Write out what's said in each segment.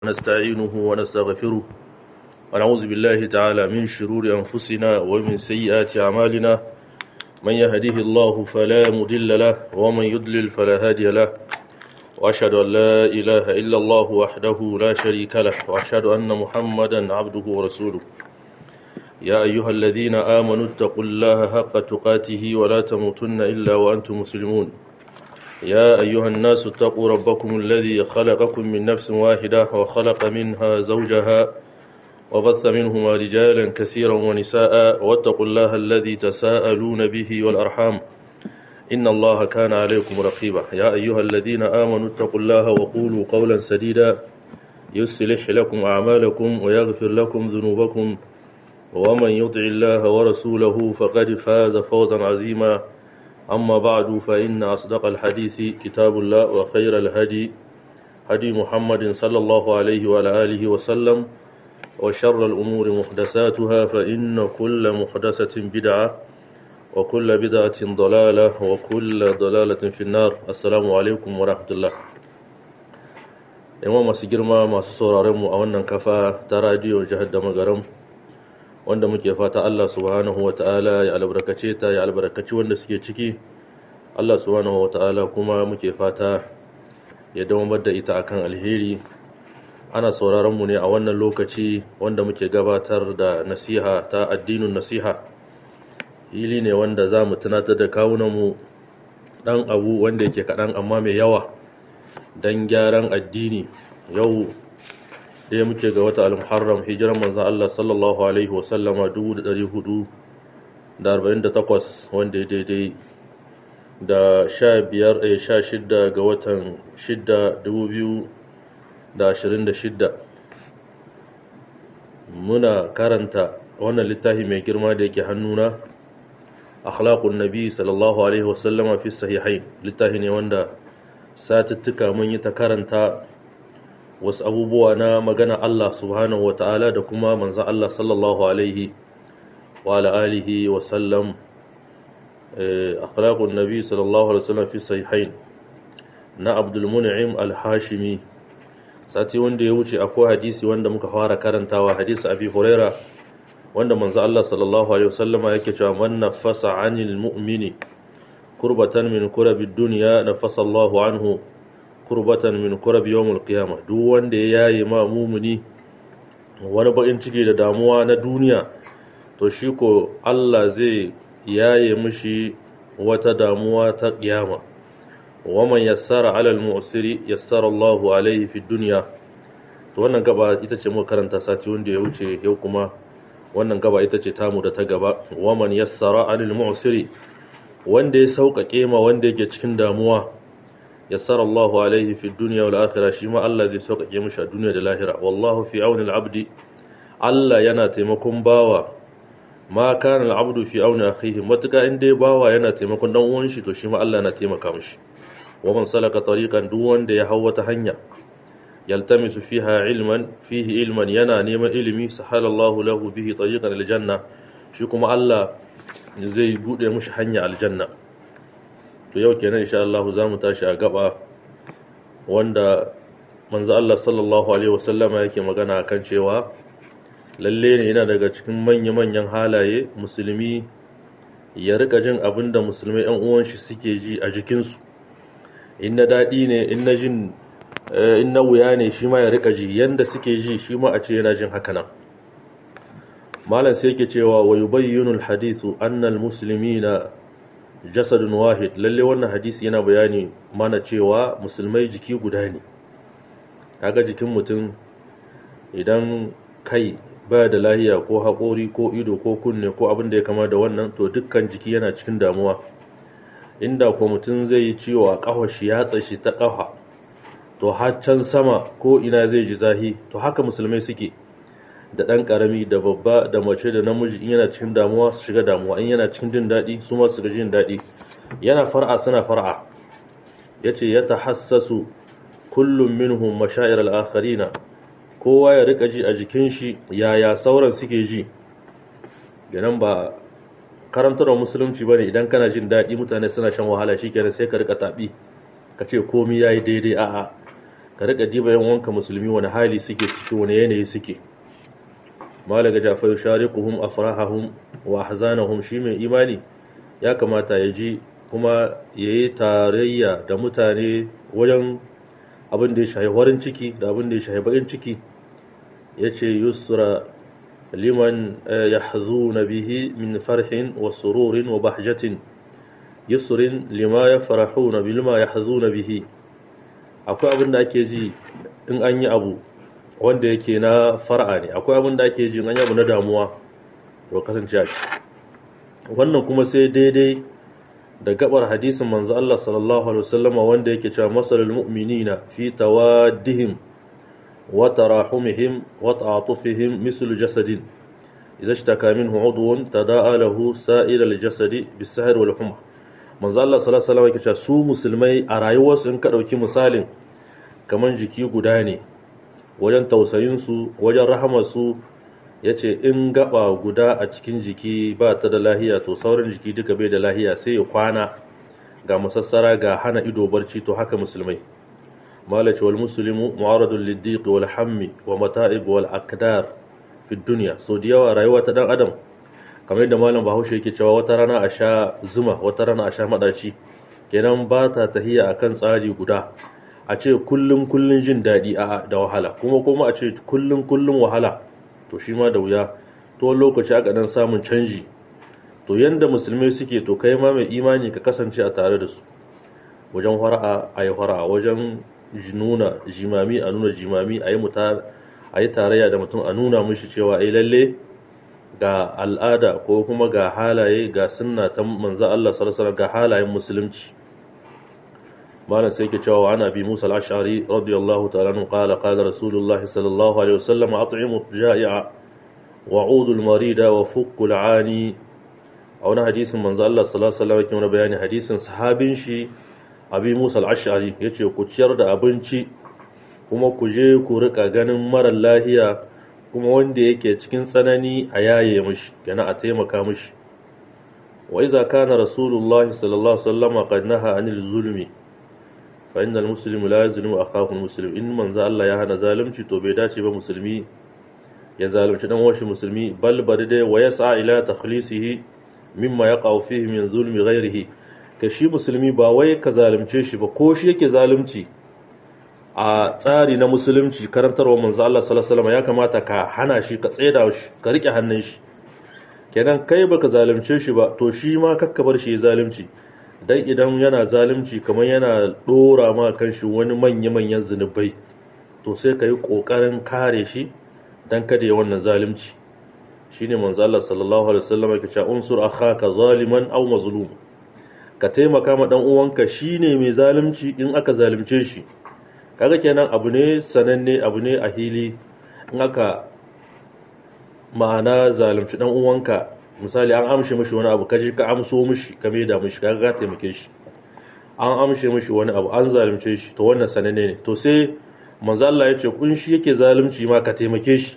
ونستعينه ونستغفره ونعوذ بالله تعالى من شرور أنفسنا ومن سيئات أعمالنا من يهديه الله فلا مضل له ومن يضلل فلا هادي له وأشهد أن لا إله إلا الله وحده لا شريك له وأشهد أن محمدا عبده ورسوله يا أيها الذين آمنوا اتقوا الله حق تقاته ولا تموتن إلا وأنتم مسلمون يا أيها الناس اتقوا ربكم الذي خلقكم من نفس واحدة وخلق منها زوجها وبث منهما رجالا كثيرا ونساء واتقوا الله الذي تساءلون به والأرحام إن الله كان عليكم رقيبا يا أيها الذين آمنوا اتقوا الله وقولوا قولا سديدا يصلح لكم أعمالكم ويغفر لكم ذنوبكم ومن يطع الله ورسوله فقد فاز فوزا عظيما أما بعد فإن أصدق الحديث كتاب الله وخير الهدي هدي محمد صلى الله عليه وعلى آله وسلم وشر الأمور محدثاتها فإن كل محدثة بدعة وكل بدعة ضلالة وكل ضلالة في النار السلام عليكم ورحمة الله yawan masu girma masu sauraronmu a wannan kafa ta radiyo jihar da magaram wanda muke fata Allah subhanahu wa ta'ala ya albarkace ta ya albarkaci wanda suke ciki Allah subhanahu wa ta'ala kuma muke fata ya dawamar da ita akan alheri ana sauraron mu ne a wannan lokaci wanda muke gabatar da nasiha ta addinin nasiha hili ne wanda za mu tunatar da kawunanmu ɗan abu wanda yake kaɗan amma mai yawa don gyaran addini yau ɗaya muke ga wata al-muharram hijiran manzan Allah sallallahu alaihi wasallama 448 wanda ya daidai da 15 sha shidda ga watan shidda 2026 muna karanta wannan littafi mai girma da yake hannuna akhlaqun nabi sallallahu alaihi wasallama fi sahihain littafi ne wanda satuttuka mun yi ta karanta wasu abubuwa na magana Allah subhanahu wa ta'ala da kuma manzan Allah sallallahu alaihi wa alihi wa sallam akhlaqun nabi sallallahu alaihi wasallam fi sahihain na Abdul Mun'im al-Hashimi sati wanda ya wuce akwai hadisi wanda muka fara karantawa hadisi Abi Huraira wanda manzan Allah sallallahu alaihi wasallama yake cewa man nafasa 'anil mu'mini kurbatan min kurabid dunya nafasa Allahu anhu kurbatan min kurab yawmul qiyamah duk wanda ya yayi ma mumuni wani bakin ciki da damuwa na duniya to shi ko Allah zai yaye mishi wata damuwa ta kiyama wa man yassara alal mu'siri yassara Allahu alaihi fid dunya to wannan gaba ita ce muka karanta sati wanda ya wuce yau kuma wannan gaba ita ce tamu da ta gaba wa man yassara alal mu'siri wanda ya sauƙaƙe ma wanda yake cikin damuwa yassara Allahu alaihi fi dunya wal akhirah shi ma Allah zai sauƙaƙe mishi a duniya da lahira wallahu fi auni al-abdi Allah yana taimakon bawa ma kana al-abdu fi auni akhihi matuka in dai bawa yana taimakon dan uwan shi to shi ma Allah yana taimaka mishi wa man salaka tariqan duk wanda ya hawa ta hanya yaltamisu fiha ilman fihi ilman yana neman ilimi sahala Allahu lahu bihi tariqan al-janna shi kuma Allah zai bude mishi hanya aljanna to yau kenan insha Allah za mu tashi a gaba wanda manzo Allah sallallahu alaihi wasallama yake magana akan cewa lalle ne yana daga cikin manya-manyan halaye musulmi ya rika jin abin da musulmai yan uwan shi suke ji a jikinsu in na daɗi ne in na jin in na wuya ne shi ma ya rika ji yanda suke ji shi ma a ce yana jin haka nan malam sai yake cewa wa yubayyinu al-hadithu anna al-muslimina jasadun wahid lalle wannan hadisi yana bayani mana cewa musulmai jiki guda ne kaga jikin mutum idan kai baya da lahiya ko haƙori ko ido ko kunne ko abin da ya kama da wannan to dukkan jiki yana cikin damuwa inda ko mutum zai yi ciwo a ƙafa shi ya tsashi ta ƙafa to har can sama ko ina zai ji zahi to haka musulmai suke da ɗan ƙarami da babba da mace da namiji in yana cikin damuwa su shiga damuwa in yana cikin jin daɗi su ma su ga jin daɗi yana far'a suna far'a ya ce ya tahassasu kullum minhum mashair al-akharina kowa ya rika ji a jikin shi yaya sauran suke ji ganin ba karantar musulunci bane idan kana jin daɗi mutane suna shan wahala shikenan sai ka rika taɓi ka ce komai yayi daidai a'a ka riƙa diba yan wanka musulmi wani hali suke ciki wani yanayi suke malaga jafa yushariquhum afrahahum wa ahzanahum shi mai imani ya kamata ya ji kuma yayi tarayya da mutane wajen abin da ya shahi warin ciki da abin da ya shahi bakin ciki yace yusra liman yahzuna bihi min farhin wa sururin wa bahjatin yusrin lima yafrahuna bilma yahzuna bihi akwai abin da ake ji in an yi abu wanda yake na far'a ne akwai abin da ake ji in an yi abu na damuwa to kasance a wannan kuma sai daidai da gabar hadisin manzo Allah sallallahu alaihi wasallam wanda yake cewa masalul mu'minina fi tawaddihim wa tarahumihim wa ta'atufihim mislu jasadin idza ishtaka minhu 'udwun tada'a lahu sa'ira al-jasadi bis-sahr wal humma manzo Allah sallallahu alaihi wasallam yake cewa su musulmai a rayuwarsu in ka dauki misalin kaman jiki guda ne wajen tausayin su wajen rahamar su yace in gaba guda a cikin jiki ba ta da lahiya to sauran jiki duka bai da lahiya sai ya kwana ga masassara ga hana ido barci to haka musulmai malaci wal muslimu mu'aradun liddiq wal hammi wa mata'ib wal akdar fi dunya so da yawa rayuwa ta dan adam kamar yadda malam bahaushe yake cewa wata rana a sha zuma wata rana a sha madaci kenan ba ta tahiya akan tsari guda a ce kullum kullum jin daɗi a da wahala kuma kuma a ce kullum kullum wahala to shi ma da wuya to wani lokaci aka dan samun canji to yanda musulmai suke to kai ma mai imani ka kasance a tare da su wajen fara'a a yi fara'a wajen nuna jimami a nuna jimami a yi tarayya da mutum a nuna mishi cewa ai lalle ga al'ada ko kuma ga halaye ga sunna ta manzo Allah sallallahu ga halayen musulunci malam sai ke cewa ana bi Musa al-Ash'ari radiyallahu ta'ala anhu qala qala rasulullahi sallallahu alaihi wasallam at'imu ja'i'a wa 'udu al-marida wa fukku al-'ani a wani hadisin manzo Allah sallallahu alaihi wasallam yake bayani hadisin sahabin shi abi Musa al-Ash'ari yace ku ciyar da abinci kuma ku je ku rika ganin marar lahiya kuma wanda yake cikin tsanani a yaye mishi yana a taimaka mishi wa iza kana rasulullah sallallahu alaihi wasallam qad naha anil zulmi fa innal muslimu la yazlimu akahu muslim in manzo Allah ya hana zalunci to bai dace ba musulmi ya zalunci dan washi musulmi bal bari dai wa yas'a ila takhlisihi mimma yaqa'u fihi min zulmi ghairihi ka shi musulmi ba wai ka zalunce shi ba ko shi yake zalunci a tsari na musulunci karantarwa manzo Allah sallallahu alaihi wasallam ya kamata ka hana shi ka tsaida shi ka rike hannun shi kenan kai baka zalunce shi ba to shi ma kakka bar shi ya zalunci dan idan yana zalunci kamar yana dora ma kanshi wani manya manyan zinubai to sai ka yi kokarin kare shi dan kada ya wannan zalunci shine manzo Allah sallallahu alaihi wasallam yake cewa unsur akhaka zaliman aw mazlum ka taimaka ma dan uwanka shine mai zalunci in aka zalunce shi kaga kenan abu ne sananne abu ne a hili in aka ma'ana zalunci dan uwanka misali an amshe mishi wani abu kaje ka amso mishi ka maida mishi kaga ka taimake shi an amshe mishi wani abu an zalunce shi to wannan sananne ne to sai manzo Allah ya ce kun shi yake zalunci ma ka taimake shi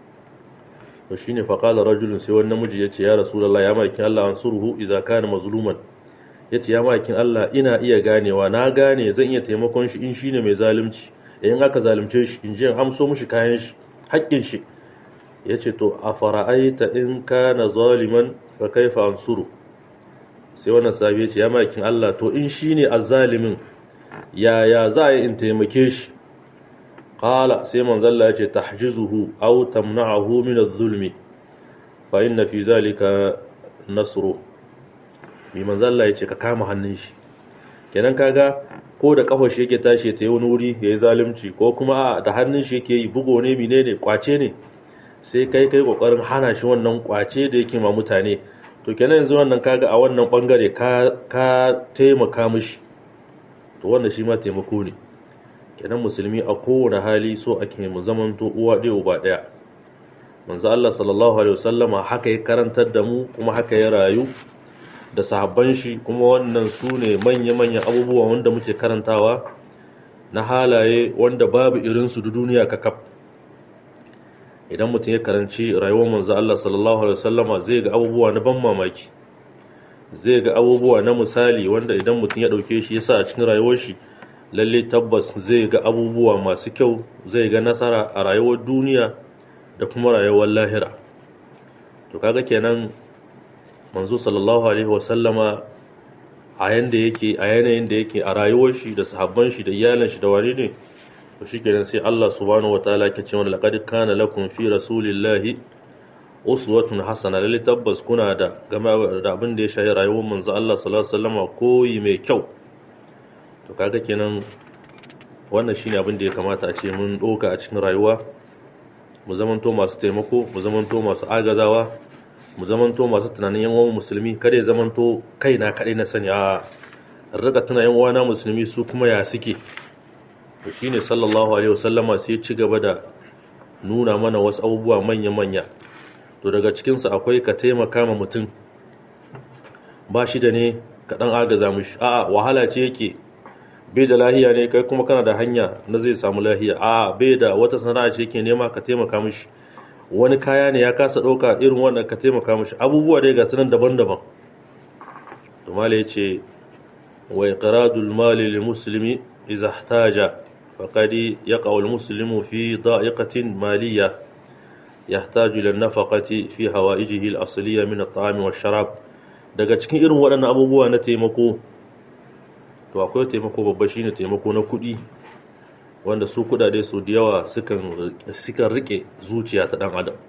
to shine fa qala rajulun sai wani namiji ya ce ya rasulullah ya makin Allah ansuruhu idza kana mazluman ya ce ya makin Allah ina iya ganewa na gane zan iya taimakon shi in shi ne mai zalunci in aka zalunce shi in ji amso mushi kayan shi haƙƙin shi ya ce to a fara'aita in kana zaliman fa kaifa ansuru sai wannan sabi ya ce ya makin Allah to in shi ne azzalimin yaya za a yi in taimake shi qala sai manzalla ya ce tahjizuhu aw tamna'ahu min az-zulmi fa inna fi zalika nasru mai manzo Allah ya ce ka kama hannun shi kenan kaga ko da kafar shi yake tashi ta yi wani wuri ya yi zalunci ko kuma da hannun shi yake yi bugo ne menene kwace ne sai kai kai kokarin hana shi wannan kwace da yake ma mutane to kenan yanzu wannan kaga a wannan bangare ka ka taimaka mishi to wannan shi ma taimako ne kenan musulmi a kowane hali so ake mu zaman to uwa ɗaya uba ɗaya manzo Allah sallallahu alaihi wasallama haka ya karantar da mu kuma haka ya rayu da sahabban shi kuma wannan su ne manya-manyan abubuwa wanda muke karantawa na halaye wanda babu irinsu da duniya kakaf idan mutum ya karanci rayuwar manzo Allah sallallahu alaihi wasallama zai ga abubuwa na ban mamaki zai ga abubuwa na misali wanda idan mutum ya dauke shi yasa a cikin rayuwar shi lalle tabbas zai ga abubuwa masu kyau zai ga nasara a rayuwar duniya da kuma rayuwar lahira to kaga kenan manzo sallallahu alaihi wasallama a yanda yake a yanayin da yake a rayuwar shi da sahabban shi da iyalan shi da wani ne to shikenan sai Allah subhanahu wataala ke cewa laqad kana lakum fi rasulillahi uswatun hasana lalle tabbas kuna da game da abin da ya shahi rayuwar manzo Allah sallallahu alaihi wasallama koyi mai kyau to kaga kenan wannan shine abin da ya kamata a ce mun doka a cikin rayuwa mu zamanto masu taimako mu zamanto masu agazawa mu zamanto masu tunanin yan uwan musulmi kada ya zamanto kaina kadai na sani a rika tuna yan uwana musulmi su kuma ya suke to shine sallallahu alaihi wasallama sai ci gaba da nuna mana wasu abubuwa manya manya to daga cikin su akwai ka taimaka ma mutum ba shi da ne ka dan agaza mishi a'a wahala ce yake bai da lahiya ne kai kuma kana da hanya na zai samu lahiya a bai da wata sana'a ce yake nema ka taimaka mishi wani kaya ne ya kasa ɗauka irin wannan ka taimaka mishi abubuwa dai ga sunan daban-daban to mala ya ce wa iqradul mali lil muslimi idza ihtaja faqad yaqa al muslimu fi da'iqatin maliyya yahtaju ila nafaqati fi hawaijihi al asliya min at ta'ami wash sharab daga cikin irin waɗannan abubuwa na taimako to akwai taimako babba shine taimako na kuɗi wanda su kudade su da yawa sukan rike zuciya ta dan adam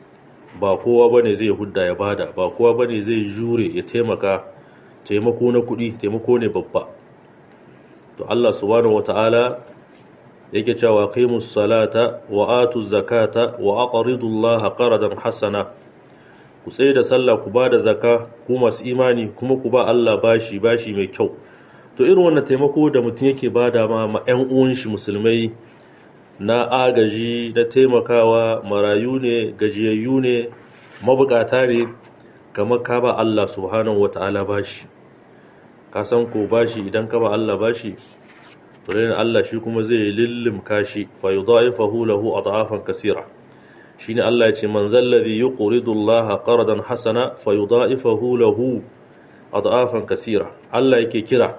ba kowa bane zai hudda ya bada ba kowa bane zai jure ya taimaka taimako na kudi taimako ne babba to Allah subhanahu wataala yake cewa qimus salata wa atu zakata wa aqridu Allah qaradan hasana ku tsaye da sallah ku bada zakka ku masu imani kuma ku ba Allah bashi bashi mai kyau to irin wannan taimako da mutum yake bada ma ma 'yan uwan shi musulmai na agaji na taimakawa marayu ne gajiyayyu ne mabukata ne kamar ka ba Allah subhanahu wata'ala bashi ka san ko bashi idan ka ba Allah bashi to dai Allah shi kuma zai lillimka shi fa yudha'ifahu lahu adhafan kaseera shine Allah ya ce man zallazi yuqridu Allah qardan hasana fa yudha'ifahu lahu adhafan kaseera Allah yake kira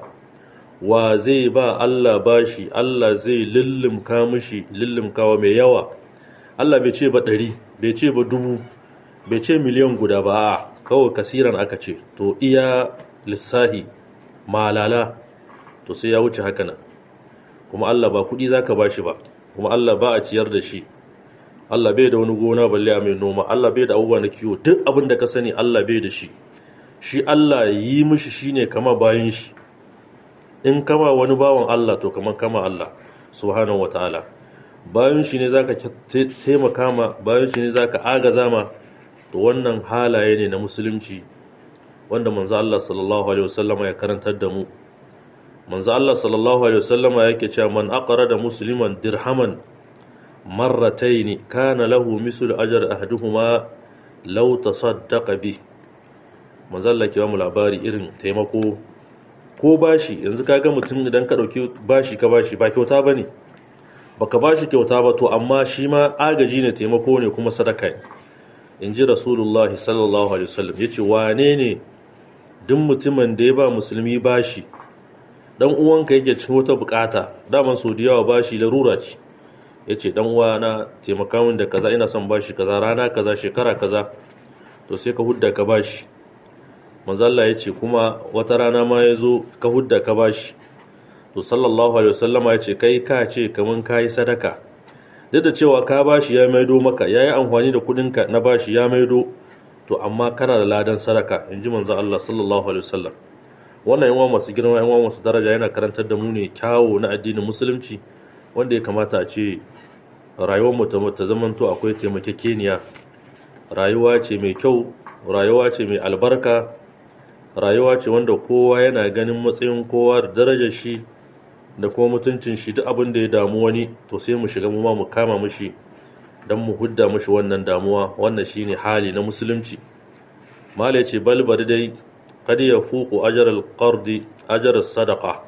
wa zai ba Allah bashi Allah zai lullumka mishi lullumkawa mai yawa Allah bai ce ba ɗari bai ce ba dubu bai ce miliyan guda ba kawai kasiran aka ce to iya lissahi malala to sai ya wuce haka nan kuma Allah ba kuɗi zaka bashi ba kuma Allah ba a ciyar da shi Allah bai da wani gona balle a mai noma Allah bai da abubuwa na kiwo duk abin da ka sani Allah bai da shi shi Allah yi mishi shine kama bayan shi in kama wani bawan Allah to kamar kama Allah subhanahu wataala bayan shi ne zaka taimaka ma bayan shi ne zaka agaza ma to wannan halaye ne na musulunci wanda manzo Allah sallallahu alaihi wasallama ya karantar da mu manzo Allah sallallahu alaihi wasallama yake cewa man aqrada musliman dirhaman marratayn kana lahu mislu ajr ahaduhuma law tasaddaqa bi manzo Allah ke ba mu labari irin taimako ko bashi yanzu ka ga mutum idan ka ɗauki bashi ka bashi ba kyauta ba ne ba ka bashi kyauta ba to amma shi ma agaji ne taimako ne kuma sadaka ne in ji rasulullah sallallahu alaihi wasallam ya ce wane ne duk mutumin da ya ba musulmi bashi dan uwanka yake cikin wata bukata daman so da yawa bashi larura ce ya ce dan uwana taimaka min da kaza ina son bashi kaza rana kaza shekara kaza to sai ka hudda ka bashi manzalla ya ce kuma wata rana ma ya zo ka hudda ka bashi to sallallahu alaihi wasallama ya ce kai ka ce kaman ka yi sadaka duk da cewa ka bashi ya maido maka ya yi amfani da kudinka na bashi ya maido to amma kana da ladan sadaka in ji manzo Allah sallallahu alaihi wasallam wannan yawan masu girma yawan masu daraja yana karantar da mu ne kyawu na addinin musulunci wanda ya kamata a ce rayuwar mu ta zamanto akwai taimakekeniya rayuwa ce mai kyau rayuwa ce mai albarka rayuwa ce wanda kowa yana ganin matsayin kowa da darajar shi da kuma mutuncin shi duk abin da ya damu wani to sai mu shiga mu ma mu kama mishi don mu hudda mishi wannan damuwa wannan shine hali na musulunci mala ce bal bari dai kad ya fuku ajar alqardi ajar sadaqa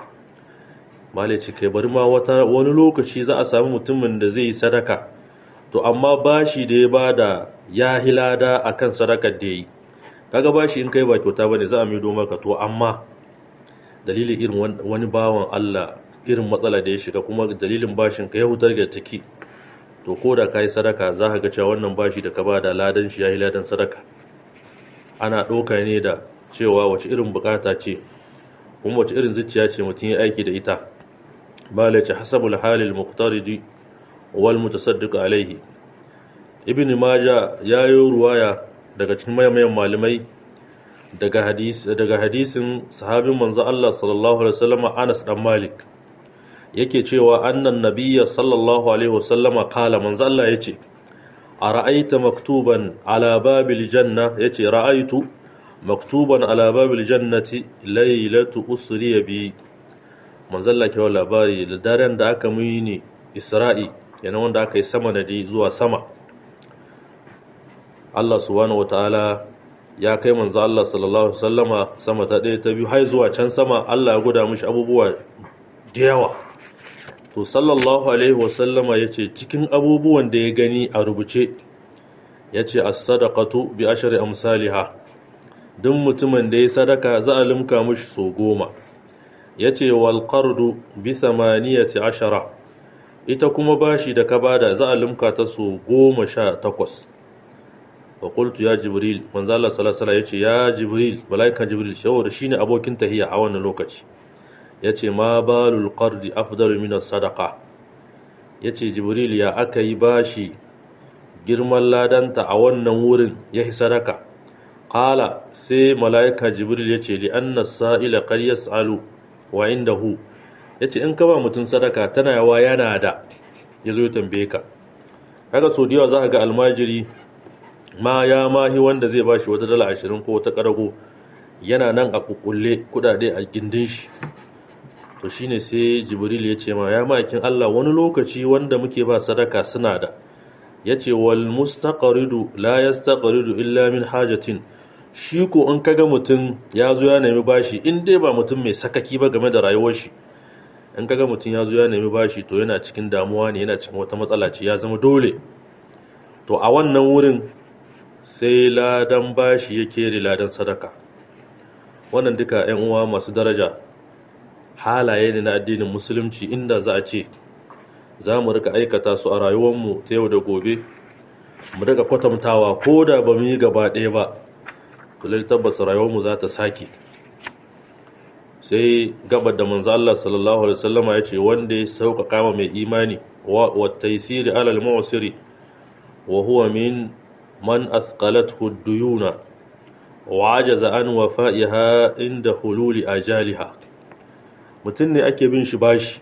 mala ce kai bari ma wata wani lokaci za a samu mutumin da zai yi sadaka to amma bashi da ya bada ya hilada akan sadakar da yi kaga bashi in kai ba kyauta bane za a maido maka to amma dalilin irin wani bawan Allah irin matsala da ya shiga kuma dalilin bashin ka ya hutar da ciki to ko da ka yi sadaka za ka ga cewa wannan bashi da ka ba da ladan shi ya yi ladan sadaka ana ɗauka ne da cewa wace irin bukata ce kuma wace irin zuciya ce mutum ya aiki da ita ba la ce hasabul halil muqtaridi wal mutasaddiq alaihi ibn maja ya yi ruwaya daga cikin mayan malamai daga hadis daga hadisin sahabin manzo Allah sallallahu alaihi wasallam Anas dan Malik yake cewa annan nabiyya sallallahu alaihi wasallam kala manzo Allah yace ara'aita maktuban ala babil janna yace ra'aitu maktuban ala babil jannati laylatu usriya bi manzo Allah ke labari da daren da aka muni Isra'i yana wanda aka yi sama da zuwa sama Allah subhanahu wataala ya kai manzo Allah sallallahu alaihi wasallama sama ta ɗaya ta biyu har zuwa can sama Allah ya guda mishi abubuwa da yawa to sallallahu alaihi wasallama yace cikin abubuwan da ya gani a rubuce yace as-sadaqatu bi ashri amsalha duk mutumin da ya sadaka za a limka mishi so goma yace wal qardu bi thamaniyati ashara ita kuma bashi da ka bada za a limka ta so goma sha takwas wa qultu ya jibril manzo Allah sallallahu alaihi yace ya jibril malaika jibril saboda shine abokin tahiya a wannan lokaci yace ma balul qardi afdalu min as-sadaqa yace jibril ya aka yi bashi girman ladanta a wannan wurin yahi sadaka qala sai malaika jibril yace li anna as-sa'ila qad yas'alu wa indahu yace in ka ba mutun sadaka tana yawa yana da yazo ya tambaye ka kaga so diyawa za ka ga almajiri ma ya mahi wanda zai ba shi wata dala ashirin ko wata karago yana nan a kukulle kudade a gindin shi to shine sai jibril ya ce ma ya makin Allah wani lokaci wanda muke ba sadaka suna da yace wal mustaqridu la yastaqridu illa min hajatin shi ko in kaga mutum ya zo ya nemi bashi in dai ba mutum mai sakaki ba game da rayuwar shi in kaga mutum ya zo ya nemi bashi to yana cikin damuwa ne yana cikin wata matsala ce ya zama dole to a wannan wurin sai ladan bashi ya kere ladan sadaka wannan duka 'yan uwa masu daraja halaye ne na addinin musulunci inda za a ce za mu rika aikata su a rayuwarmu ta yau da gobe mu rika kwatantawa ko da ba mu yi gaba ɗaya ba tulil tabbas rayuwarmu za ta sake sai gabar da manzo Allah sallallahu alaihi wasallama ya ce wanda ya sauƙaƙa ma mai imani wa taysiri alal mu'siri wa huwa min man athqalathu ad-duyuna wa ajaza an wafa'iha inda hululi ajaliha mutun ne ake bin shi bashi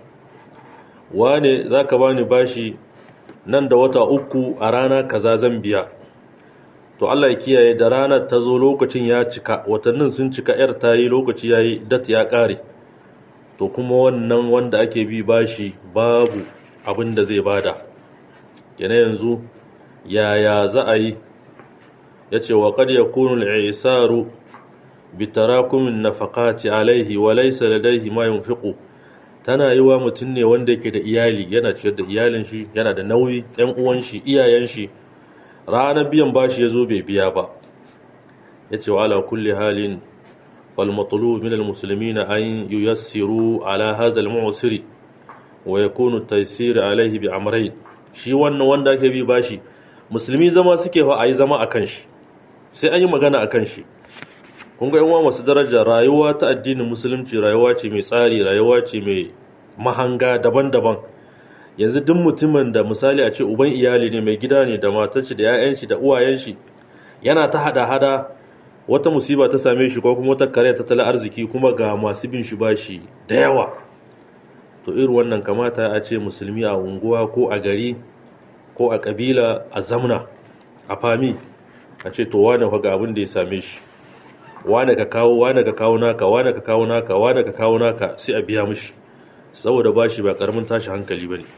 wane zaka bani bashi nan da wata uku a rana kaza zan biya to Allah ya kiyaye da ranar ta zo lokacin ya cika watannin sun cika yar ta yi lokaci ya yi dat ya ƙare to kuma wannan wanda ake bi bashi babu abin da zai bada yana yanzu yaya za a yi ya ce wa kad yakunu al-isaru bi tarakumin nafaqati alaihi wa laysa ladayhi ma yunfiqu tana yi wa mutum ne wanda yake da iyali yana ciyar da iyalin shi yana da nauyi ɗan uwan shi iyayen shi ranar biyan bashi ya zo bai biya ba ya ce wa ala kulli halin wal matlu min al muslimina an yuyassiru ala hadha al mu'siri wa yakunu taysir alaihi bi amrayn shi wannan wanda ake bi bashi musulmi zama suke fa ayi zama akan shi sai an yi magana akan shi kun ga yan masu daraja rayuwa ta addinin musulunci rayuwa ce mai tsari rayuwa ce mai mahanga daban-daban yanzu duk mutumin da misali a ce uban iyali ne mai gida ne da matar shi da 'ya'yan shi da uwayen shi yana ta hada-hada wata musiba ta same shi ko kuma wata kare tattalin arziki kuma ga masu bin shi bashi da yawa to irin wannan kamata a ce musulmi a unguwa ko a gari ko a kabila a zamna a fami a ce to wane ga abin da ya same shi wane ka kawo wane ka kawo naka wane ka kawo naka wane ka kawo naka sai a biya mishi saboda bashi ba karamin tashi hankali bane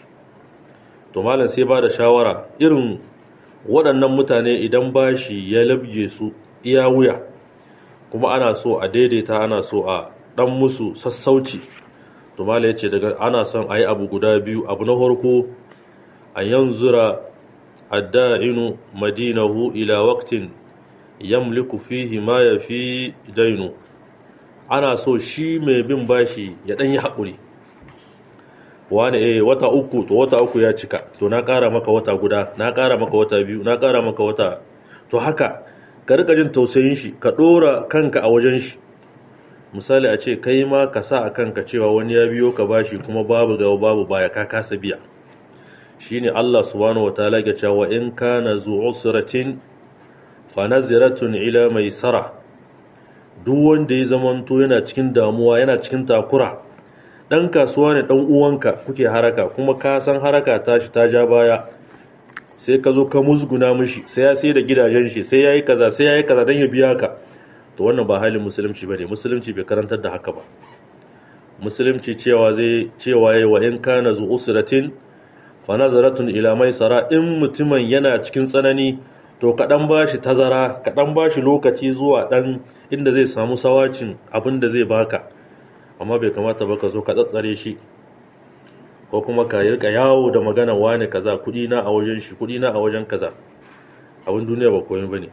to malam sai ba da shawara irin waɗannan mutane idan bashi ya labje su iya wuya kuma ana so a daidaita ana so a ɗan musu sassauci to malam ya ce daga ana son a yi abu guda biyu abu na farko a yanzura adda'inu madinahu ila waqtin yamliku fihi ma yafi dainu ana so shi mai bin bashi ya ɗan yi haƙuri wani eh wata uku to wata uku ya cika to na ƙara maka wata guda na ƙara maka wata biyu na ƙara maka wata to haka ka rika jin tausayin shi ka ɗora kanka a wajen shi misali a ce kai ma ka sa a kanka cewa wani ya biyo ka bashi kuma babu gaba babu baya ka kasa biya shine Allah subhanahu wataala ya cewa in kana zu usratin fa naziratun ila maisara duk wanda ya zamanto yana cikin damuwa yana cikin takura dan kasuwa ne dan uwanka kuke haraka kuma ka san haraka ta shi ta ja baya sai ka zo ka musguna mishi sai ya sai da gidajen shi sai yayi kaza sai yayi kaza dan ya biya ka to wannan ba halin musulunci bane musulunci bai karantar da haka ba musulunci cewa zai cewa yayi wa in kana zu usratin fa nazaratun ila maisara in mutumin yana cikin tsanani to kaɗan ba shi tazara kaɗan ba shi lokaci zuwa ɗan inda zai samu sawacin abin da zai baka amma bai kamata ba ka zo ka tsatsare shi ko kuma ka yi yawo da magana wane kaza kuɗi na a wajen shi kuɗi na a wajen kaza abin duniya ba koyi ba ne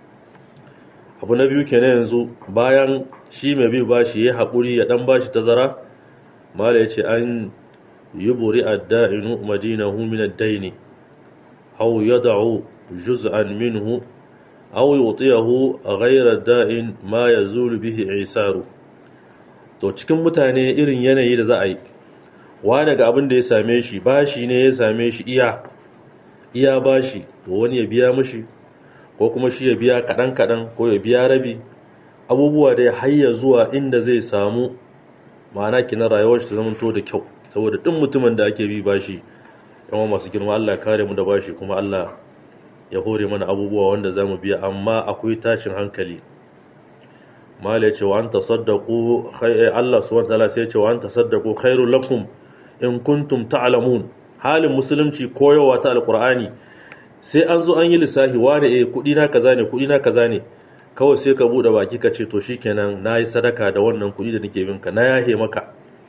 abu na biyu kenan yanzu bayan shi mai bi ba shi ya haƙuri ya ɗan ba shi tazara mala ya ce an yi buri adda'inu madinahu min ad-daini aw yad'u juz'an minhu aw yutiyahu ghayra da'in ma yazulu bihi isaru to cikin mutane irin yanayi da za a yi wani ga abin da ya same shi bashi ne ya same shi iya iya bashi to wani ya biya mishi ko kuma shi ya biya kaɗan kaɗan ko ya biya rabi abubuwa da ya hayya zuwa inda zai samu ma'ana kinan rayuwar shi ta zamanto da kyau saboda duk mutumin da ake bi bashi yawan masu girma Allah kare mu da bashi kuma Allah ya hore mana abubuwa wanda za mu biya amma akwai tashin hankali mala ya ce wa an tasaddaku Allah subhanahu wataala sai ya ce wa an tasaddaku khairul lakum in kuntum ta'lamun halin musulunci koyowa ta alqur'ani sai an zo an yi lissafi wane eh kudi na kaza ne kudi na kaza ne kawai sai ka bude baki ka ce to shikenan nayi sadaka da wannan kudi da nake binka na yahe maka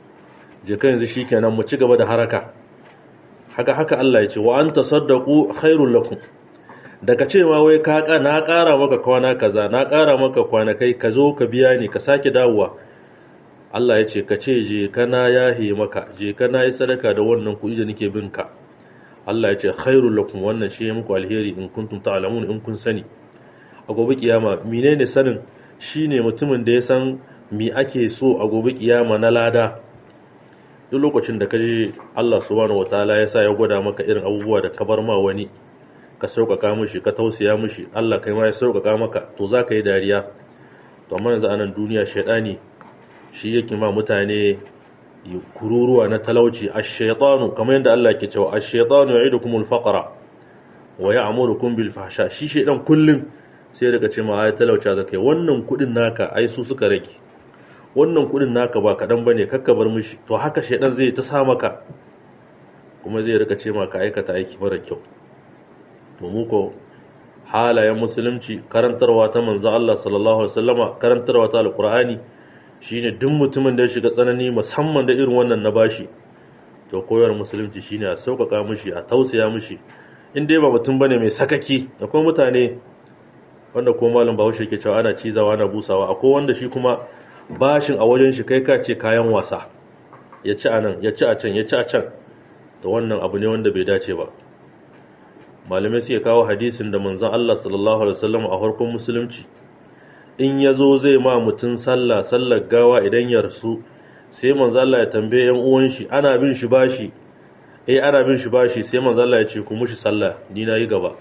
je ka yanzu shikenan mu ci gaba da haraka haka haka Allah ya ce wa an tasaddaqu khairul lakum daga ce ma wai ka na ƙara maka kwana kaza na ƙara maka kwanakai ka zo ka biya ni ka sake dawowa Allah ya ce ka ce je kana yahe maka je kana yi sadaka da wannan kuɗi da nake bin ka Allah ya ce khairul lakum wannan shi muku alheri in kuntum ta'lamun in kun sani a gobe kiyama menene sanin shine mutumin da ya san me ake so a gobe kiyama na lada duk lokacin da kaje Allah subhanahu wataala ya sa ya gwada maka irin abubuwa da ka bar ma wani ka sauƙaƙa mishi ka tausaya mishi Allah kai ma ya sauƙaƙa maka to za ka yi dariya to amma yanzu a nan duniya shaidani shi yake ma mutane kururuwa na talauci ash-shaytanu kamar yadda Allah ke cewa ash-shaytanu ya'idukumul faqra wa ya'murukum bil fahsha shi shaidan kullun sai daga ce ma ai talauci za kai wannan kudin naka ai su suka rage wannan kudin naka ba kadan bane kakka bar mishi to haka shaidan zai ta sa maka kuma zai rika ce ma ka aikata aiki mara kyau to mu ko halayen musulunci karantarwa ta manzo Allah sallallahu alaihi wasallama karantarwa ta alqur'ani shine duk mutumin da ya shiga tsanani musamman da irin wannan na bashi to koyar musulunci shine a sauƙaƙa mishi a tausaya mishi in dai ba mutum bane mai sakaki akwai mutane wanda ko malam Bahaushe ke cewa ana cizawa ana busawa akwai wanda shi kuma bashin a wajen shi kai ka ce kayan wasa ya ci a nan ya ci a can ya ci a can to wannan abu ne wanda bai dace ba malamai suke kawo hadisin da manzon Allah sallallahu alaihi wasallam a farkon musulunci in ya zo zai ma mutum sallah sallar gawa idan ya rasu sai manzon Allah ya tambaye yan uwan shi ana bin shi bashi eh ana bin shi bashi sai manzon Allah ya ce ku mushi sallah ni na yi gaba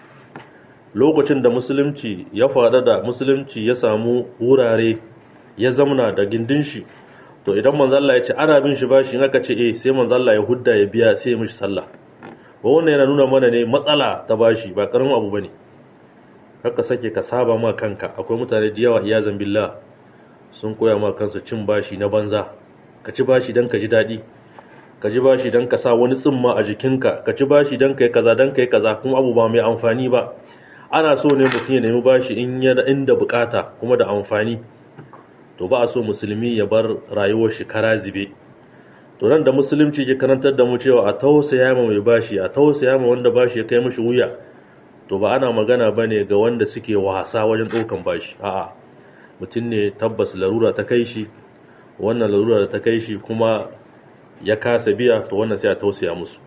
lokacin da musulunci ya faɗa da musulunci ya samu wurare ya zamna da gindin shi to idan manzon Allah ya ce ana bin shi bashi in aka ce eh sai manzon Allah ya hudda ya biya sai ya mishi sallah ba wannan yana nuna mana ne matsala ta bashi ba karamin abu bane haka sake ka saba ma kanka akwai mutane da yawa iyazan billah sun koya ma kansu cin bashi na banza ka ci bashi dan ka ji daɗi ka ji bashi dan ka sa wani tsimma a jikinka ka ci bashi dan kai kaza dan kai kaza kuma abu ba mai amfani ba ana so ne mutum ya nemi bashi in ya inda bukata kuma da amfani to ba a so musulmi ya bar rayuwar shi kara zibe to nan da musulunci ke karantar da mu cewa a tausaya ma mai bashi a tausaya ma wanda bashi ya kai mishi wuya to ba ana magana bane ga wanda suke wasa wajen ɗaukan bashi a'a mutum ne tabbas larura ta kai shi wannan larura da ta kai shi kuma ya kasa biya to wannan sai a tausaya musu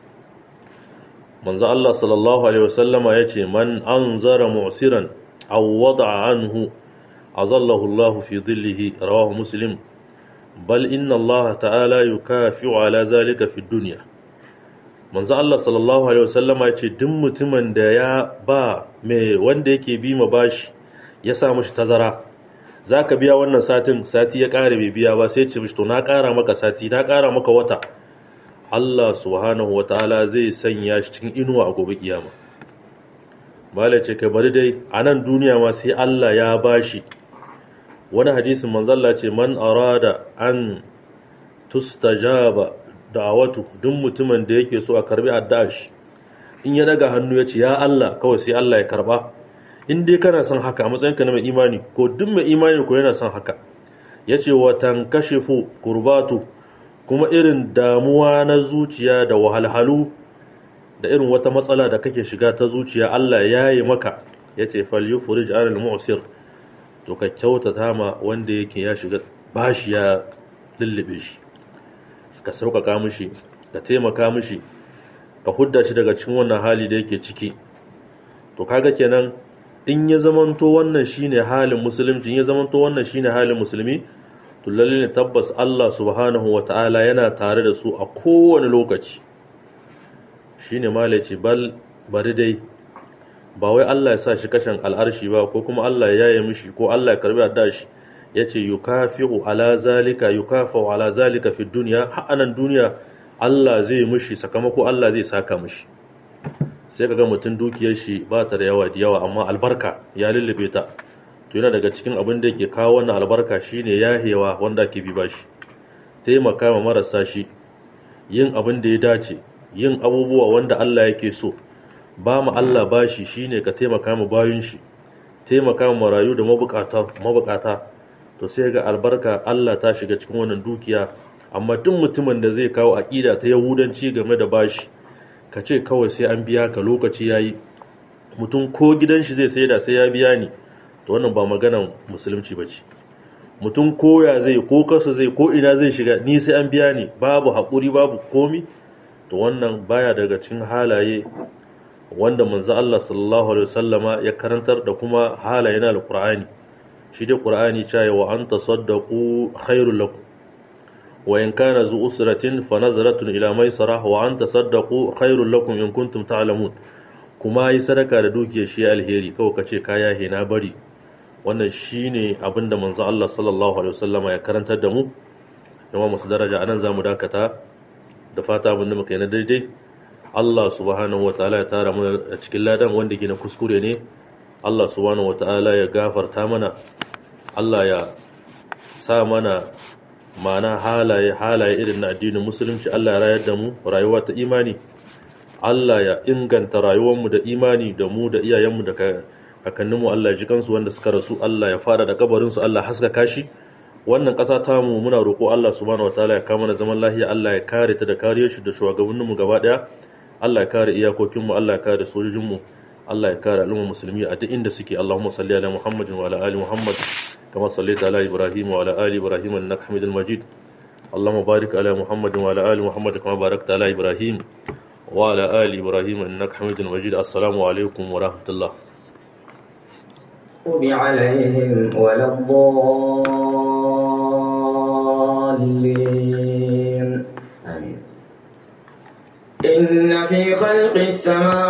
manzo Allah sallallahu alaihi wasallama yace man anzara mu'siran aw wada'a anhu azallahu Allah fi dhillihi rawahu muslim bal inna Allah ta'ala yukafi'u ala zalika fi dunya manzo Allah sallallahu alaihi wasallama yace duk mutumin da ya ba mai wanda yake bi ma bashi ya sa mishi tazara zaka biya wannan satin sati ya kare bai biya ba sai ce mishi to na kara maka sati na kara maka wata Allah subhanahu ta'ala zai sanya shi cikin inuwa a gobe kiyama malai ce kai bari dai a nan duniya ma sai Allah ya bashi wani hadisin manzalla ce man arada an tustajaba da'awatu duk mutumin da yake so a karbi addu'ar shi in ya daga hannu ya ce ya Allah kawai sai Allah ya karba in dai kana son haka a matsayinka na mai imani ko duk mai imani ko yana son haka yace wa tankashifu kurbatu kuma irin damuwa na zuciya da wahalhalu da irin wata matsala da kake shiga ta zuciya Allah ya yi maka ya ce falyufurij anil mu'sir to ka kyautata ma wanda yake ya shiga bashi ya lullube shi ka sauƙaƙa mishi ka taimaka mishi ka hudda shi daga cikin wannan hali da yake ciki to kaga kenan in ya zamanto wannan shine halin musulunci in ya zamanto wannan shine halin musulmi to lalle ne tabbas Allah subhanahu wata'ala yana tare da su a kowane lokaci shine malaci bal bari dai ba wai Allah ya sa shi kashin al'arshi ba ko kuma Allah ya yaye mishi ko Allah ya karbi adda shi yace yukafi'u ala zalika yukafu ala zalika fi dunya ha'anan duniya Allah zai mishi sakamako Allah zai saka mishi sai kaga mutum dukiyar shi ba ta da yawa da yawa amma albarka ya lullube ta to yana daga cikin abin da yake kawo wannan albarka shine yahewa wanda ake bi bashi taimaka ma marasa shi yin abin da ya dace yin abubuwa wanda Allah yake so ba mu Allah bashi shine ka taimaka ma bayun shi taimaka ma marayu da mabukata mabukata to sai ga albarka Allah ta shiga cikin wannan dukiya amma duk mutumin da zai kawo aqida ta yahudanci game da bashi ka ce kawai sai an biya ka lokaci yayi mutum ko gidan shi zai saida sai ya biya ni to wannan ba maganan musulunci ba ce mutum koya zai ko kasa zai ko ina zai shiga ni sai an biya ni babu haƙuri babu komi to wannan baya daga cikin halaye wanda manzo Allah sallallahu alaihi wasallama ya karantar da kuma halaye na alqur'ani shi dai qur'ani cewa wa anta saddaqu khairul lakum wa in kana zu usratin fa nazaratun ila maisara wa anta saddaqu khairul lakum in kuntum ta'lamun kuma yi sadaka da dukiyar shi alheri kawai kace kaya he na bari wannan shine abinda manzo Allah sallallahu alaihi wasallama ya karantar da mu kuma masu daraja anan zamu dakata da fata abinda muka yi na daidai Allah subhanahu wataala ya tara mu a cikin ladan wanda ke na kuskure ne Allah subhanahu wataala ya gafarta mana Allah ya sa mana ma'ana halaye halaye irin na addinin musulunci Allah ya rayar da mu rayuwa ta imani Allah ya inganta rayuwarmu da imani da mu da iyayenmu da kakanninmu Allah ya ji kansu wanda suka rasu Allah ya fara da kabarinsu Allah haskaka shi wannan ƙasa ta mu muna roƙo Allah subhanahu wataala ya kama na zaman lahiya Allah ya kare ta da kariyar shi da shugabanninmu gaba daya Allah ya kare iyakokinmu Allah ya kare sojojinmu Allah ya kare al'ummar musulmi a duk inda suke Allahumma salli ala Muhammadin wa ala ali Muhammad kama sallaita ala Ibrahim wa ala ali Ibrahim innaka Hamidul Majid Allahumma barik ala Muhammadin wa ala ali Muhammad kama barakta ala Ibrahim wa ala ali Ibrahim innaka Hamidul Majid assalamu alaikum wa rahmatullah عليهم ولا الضالين آمين إن في خلق السماوات